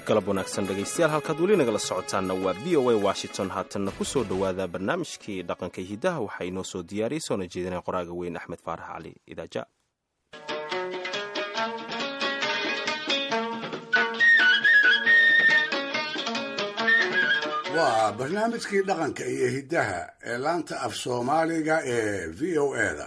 galab wanaagsan dhegaystayaal halkaad weli nagala socotaanna waa v o a washington haatanna ku soo dhowaada barnaamijkii dhaqanka hidaha waxaa inoo soo diyaariyey soona jeedinaya qoraaga weyn axmed faarax cali idaaja waa barnaamijkii dhaqanka iyo hiddaha ee laanta af soomaaliga ee v o eda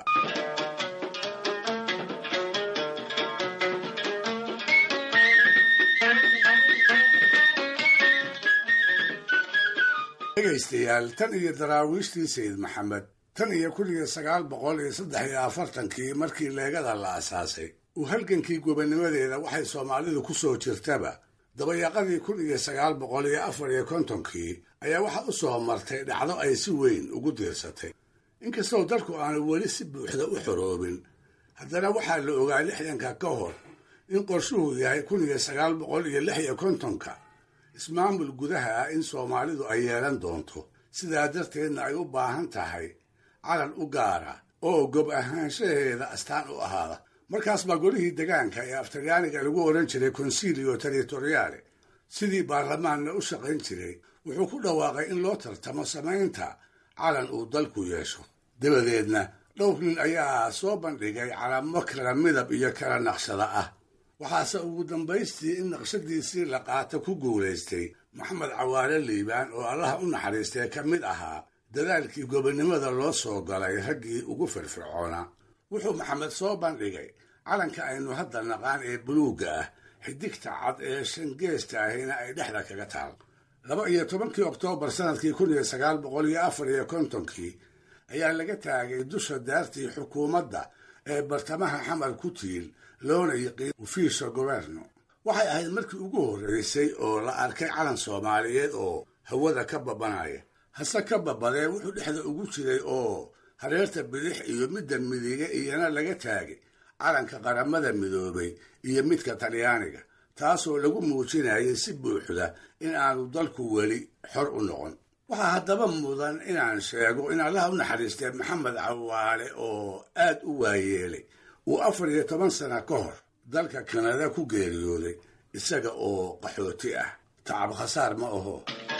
dhegaystayaal tan iyo daraawiishtii sayid maxamed tan iyo kun iyo sagaal boqol iyo saddex iyo afartankii markii leegada la asaasay uu halgankii gobonnimadeeda waxay soomaalidu ku soo jirtaba dabayaqadii kun iyo sagaal boqol iyo afar iyo kontonkii ayaa waxa u soo martay dhacdo ay si weyn ugu diirsatay inkastoo dalku aanu weli si buuxda u xoroobin haddana waxaa la ogaa lixdanka ka hor in qorshuhu yahay kun iyo sagaal boqol iyo lix iyo kontonka ismaamul gudaha ah in soomaalidu ay yeelan doonto sidaa darteedna ay u baahan tahay calan u gaara oo gob ahaanshaheeda astaan u ahaada markaas baa golihii degaanka ee aftalyaaniga lagu odhan jiray consilio territoriale sidii baarlamaanna u shaqayn jiray wuxuu ku dhawaaqay in loo tartamo samaynta calan uu dalku yeesho dabadeedna dhowr nin ayaa soo bandhigay calamo kala midab iyo kala naqshada ah waxaase ugu dambaystii in naqshadiisii la qaato ku guulaystay maxamed cawaale liibaan oo allaha u naxariistee ka mid ahaa dadaalkii gobonnimada loo soo galay raggii ugu firfircoonaa wuxuu maxamed soo bandhigay calanka aynu hadda naqaan ee buluugga ah xidigta cad ee shangeesta ahina ay dhexda kaga taal laba iyo tobankii oktoobar sanadkii kun iyo sagaal boqol iyo afar iyo kontonkii ayaa laga taagay dusha daartii xukuumadda ee bartamaha xamar ku tiil loona yiqiin ufiisha goberno waxay ahayd markii ugu horreysay oo la arkay calan soomaaliyeed oo hawada ka babanaya hase ka babadee wuxuu dhexda ugu jiray oo hareerta bidix iyo midda midige iyana laga taagay calanka qaramada midoobay iyo midka talyaaniga taasoo lagu muujinayay si buuxda in aanu dalku weli xor u noqon waxaa haddaba mudan inaan sheego in allaha u naxariistee maxamed cawaale oo aad u waayeelay uu afar iyo toban sana ka hor dalka kanada ku geeriyooday isaga oo qaxooti ah tacab khasaar ma aho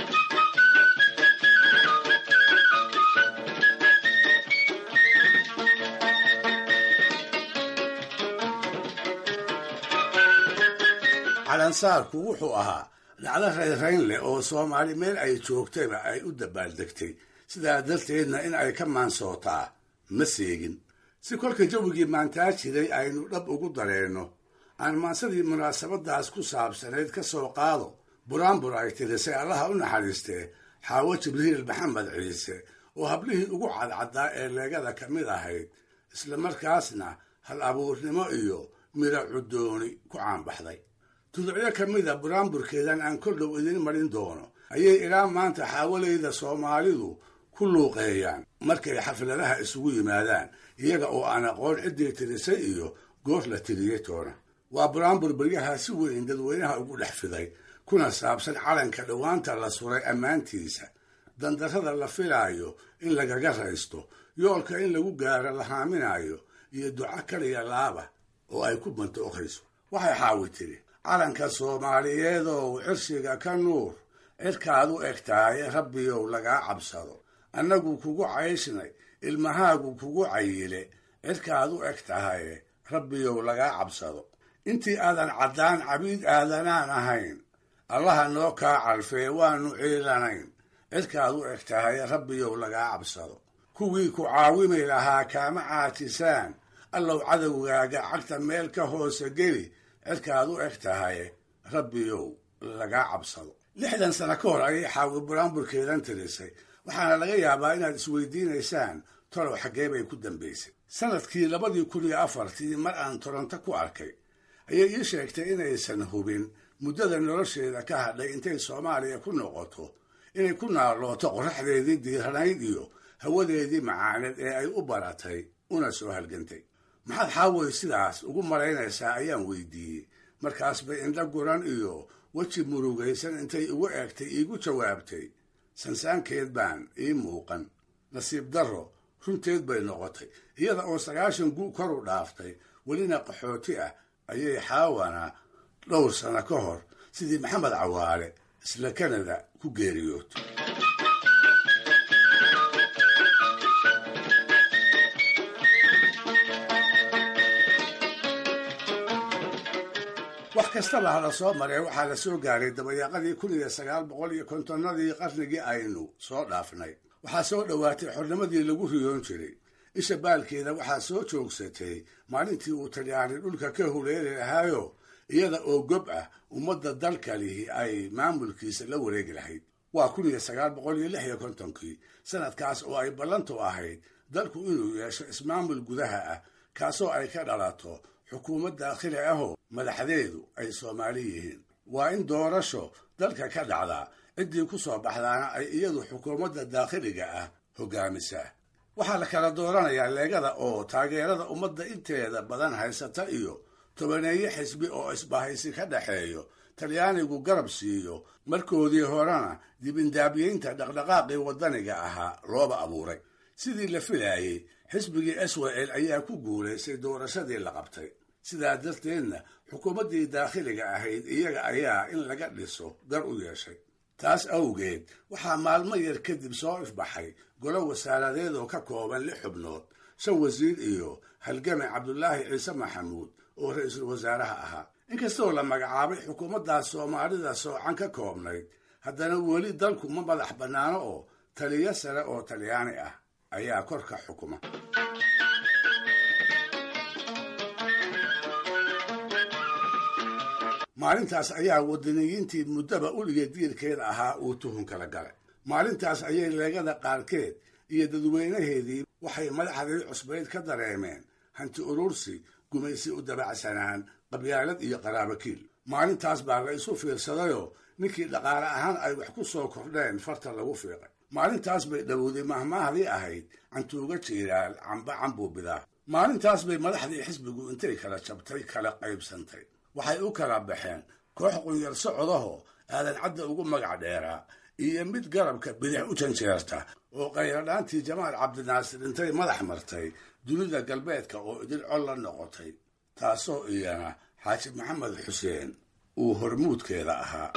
calansaarku wuxuu ahaa dhacdo rayrayn leh oo soomaali meel ay joogtayba ay u dabaaldegtay sidaa darteedna in ay ka maansootaa ma seegin si kolka jawigii maantaa jiray aynu dhab ugu dareenno aan maansadii munaasabadaas ku saabsanayd ka soo qaado buraanbur ay tirisay allaha u naxariistee xaawo jibriil maxamed ciise oo hablihii ugu cadcaddaa ee leegada ka mid ahayd isla markaasna hal abuurnimo iyo midho cuddooni ku caanbaxday tuducyo ka mida buraanburkeedan aan kol dhow idiin marin doono ayay ilaa maanta xaawalayda soomaalidu ku luuqeeyaan markay xafladaha isugu yimaadaan iyaga oo aan aqoon ciddii tirisay iyo goor la tiriyey toona waa buraanbur beryaha si weyn dadweynaha ugu dhex fiday kuna saabsan calanka dhowaanta la suray ammaantiisa dandarrada la filaayo in lagaga raysto yoolka in lagu gaaro la haaminayo iyo duco kaliya laaba oo ay ku bantooqayso waxay xaawi tiri calanka soomaaliyeedow cirshiga ka nuur cirkaad u eg tahay rabbiyow lagaa cabsado annagu kugu cayshnay ilmahaagu kugu cayile cirkaad u eg tahay rabbiyow lagaa cabsado intii aadan caddaan cabiid aadanaan ahayn allaha noo kaa calfee waanu ciilanayn cirkaad u eg tahay rabbiyow lagaa cabsado kuwii ku caawimi lahaa kaama caatisaan allow cadowgaaga cagta meel ka hoose geli cirkaad u eg tahay rabbiyow lagaa cabsado lixdan sano ka hor ayay xaawi buraanburkeedan tirisay waxaana laga yaabaa inaad isweydiinaysaan tolow xaggee bay ku dambaysay sanadkii labadii kun iyo afartii mar aan toronto ku arkay ayay ii sheegtay inaysan hubin muddada nolosheeda ka hadhay intay soomaaliya ku noqoto inay ku naalooto qorraxdeedii diiranayd iyo hawadeedii macaaneed ee ay u baratay una soo halgantay maxaad xaaway sidaas ugu malaynaysaa ayaan weydiiyey markaas bay indho guran iyo weji murugaysan intay igu eegtay iigu jawaabtay sansaankeed baan ii muuqan nasiib darro runteed bay noqotay iyada oo sagaashan gu kor u dhaaftay welina qaxooti ah ayay xaawana dhowr sano ka hor sidii maxamed cawaale isla kanada ku geeriyood wax kastaba hala soo maree waxaa la soo gaaray dabayaaqadii kun iyo sagaal boqol iyo kontonnadii qarnigii aynu soo dhaafnay waxaa soo dhowaatay xornimadii lagu riyoon jiray isha baalkeeda waxaa soo joogsatay maalintii uu talyaani dhulka ka huleeli lahaayo iyada oo gob ah ummadda dalkalihi ay maamulkiisa la wareegi lahayd waa kun iyo sagaal boqol iyo lix iyo kontonkii sanadkaas oo ay ballantu ahayd dalku inuu yeesho ismaamul gudaha ah kaasoo ay ka dhalato xukuumad daakhili ahoo madaxdeedu ay soomaali yihiin waa in doorasho dalka ka dhacdaa ciddii ku soo baxdaana ay iyadu xukuumadda daakhiliga ah hogaamisaa waxaa la kala dooranayaa leegada oo taageerada ummadda inteeda badan haysata iyo tobaneeye xisbi oo isbahaysi ka dhexeeyo talyaanigu garab siiyo markoodii horena dibindaabyeynta dhaqdhaqaaqii waddaniga ahaa looba abuuray sidii la filaayey xisbigii swel ayaa ku guulaystay doorashadii la qabtay sidaa darteedna xukuumaddii daakhiliga ahayd iyaga ayaa in laga dhiso gar u yeeshay taas awgeed waxaa maalmo yar kadib soo ifbaxay golo wasaaradeed oo ka kooban lix xubnood shan wasiir iyo halgame cabdulaahi ciise maxamuud oo ra-iisul wasaaraha ahaa inkastoo la magacaabay xukuumaddaas soomaalida soocan ka koobnayd haddana weli dalku ma madax bannaano oo taliyo sare oo talyaani ah ayaa korka xukuma maalintaas ayaa wadaniyiintii muddaba uliga diirkeeda ahaa uu tuhun kala galay maalintaas ayay leegada qaarkeed iyo dadweynaheedii waxay madaxdii cusbayd ka dareemeen hanti urursi gumaysi u dabacsanaan qabyaalad iyo qaraabakiil maalintaas baa la isu fiirsadayoo ninkii dhaqaale ahaan ay wax ku soo kordheen farta lagu fiiqay maalintaas bay dhowowday mahmaahdii ahayd cantuuga jiiraal camba cambuu bidaa maalintaas bay madaxdii xisbigu intay kala jabtay kala qaybsantay waxay u kala baxeen koox qunyar socodahoo aadan cadda ugu magac dheeraa iyo mid garabka bidix u janjeerta oo qayradhaantii jamaal cabdinaasir intay madax martay dunida galbeedka oo idin col la noqotay taasoo iyana xaaji maxamed xuseen uu hormuudkeeda ahaa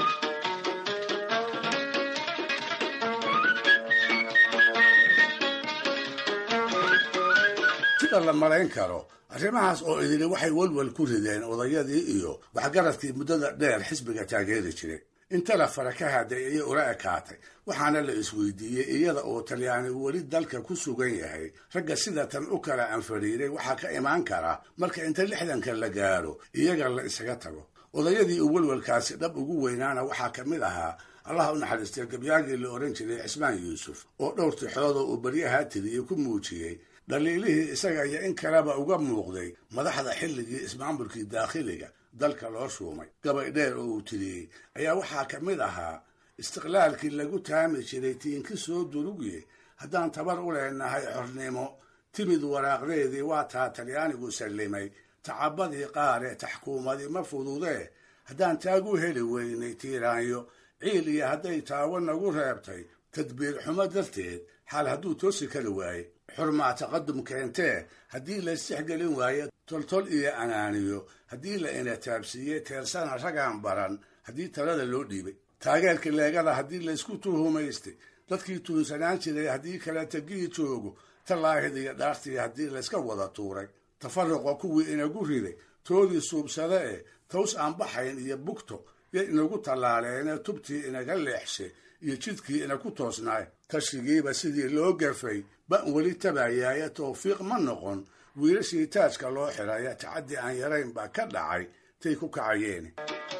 sida la malayn karo arrimahaas oo idili waxay walwal ku rideen odayadii iyo waxgaradkii muddada dheer xisbiga taageeri jiray inta la fara ka haday ayay ula ekaatay waxaana la isweydiiyey iyada oo talyaani weli dalka ku sugan yahay ragga sida tan u kala anfariiray waxaa ka imaan kara marka inta lixdanka la gaaro iyaga la isaga tago odayadii uu welwalkaasi dhab ugu weynaana waxaa ka mid ahaa allah u naxariistay gabyaagii la odhan jiray cismaan yuusuf oo dhowr tixoodoo uu baryahaa tiriyey ku muujiyey dhaliilihii isaga iyo in kaleba uga muuqday madaxda xilligii ismaamulkii daakhiliga dalka loo shuumay gabay dheer oo uu tiriyey ayaa waxaa ka mid ahaa istiqlaalkii lagu taami jiray tiinki soo durugye haddaan tabar u leenahay xornimo timid waraaqdeedii waa taa talyaanigu sallimay tacabadii qaare taxkuumadii ma fududee haddaan taagu heli weynay tiiraanyo ciil iyo hadday taawo nagu reebtay tadbiir xumo darteed xaal hadduu toosi kari waaye xurmaa taqadum keentee haddii la isdexgelin waayo toltol iyo anaaniyo haddii la inataabsiiyey teersana ragaan baran haddii talada loo dhiibay taageerka leegada haddii laysku tuhumaystay dadkii tuunsanaan jiray haddii kala tegii joogo tallaahid iyo dhaartii haddii layska wada tuuray tafaruqa kuwii inagu riday toodii suubsade ee taws aan baxayn iyo bugto yo inagu tallaaleenee tubtii inaga leexshay iyo jidkii inaku toosnaay kashigiiba sidii loo gafay ban weli tabayaaya tawfiiq ma noqon wiilashii taajka loo xiraya tacaddi aan yarayn baa ka dhacay tay ku kacayeen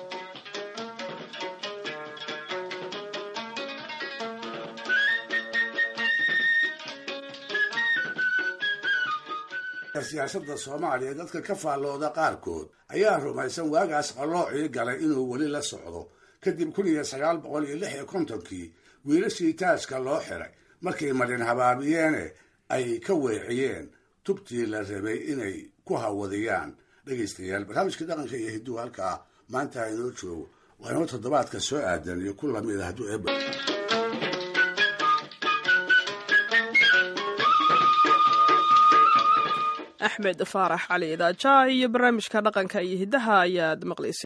siyaasadda soomaaliya dadka ka faallooda qaarkood ayaa rumaysan waagaas qalloocii galay inuu weli la socdo kadib kun iyo sagaal boqol iyo lix iyo kontonkii wiilashii taajka loo xiray markay marin habaabiyeene ay ka weeciyeen tubtii la rabay inay ku hawadiyaan dhegaystayaal barnaamijka dhaqanka iyo hidduu halkaa maanta inoo joogo waa inoo toddobaadka soo aadan iyo ku lamid a hadduu eeb axmed faarax cali idaaja iyo barnaamijka dhaqanka iyo hiddaha ayaad maqlaysay